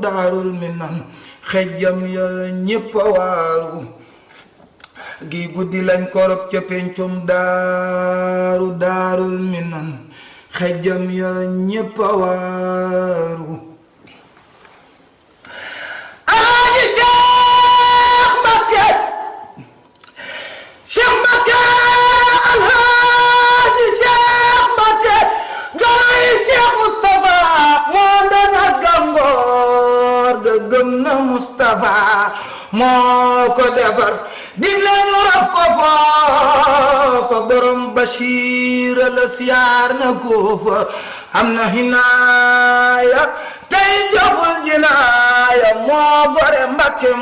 daarul minan xejjam ya ñépp a waaru gi guddi lañ korob ca pencum daaru daarul minan xejjam ya ñépp a waaru alaaji Cheikh Mbacké Cheikh Mbacké alaaji Cheikh Mbacké ganay Cheikh Moustapha moo dana gàngoor ga gëm na Moustapha moo ko defar digle ñu rab ko foofa borom Bachir la siyaar na ko fa am na hinaaya tey joful jinaaya moo gore Mbacké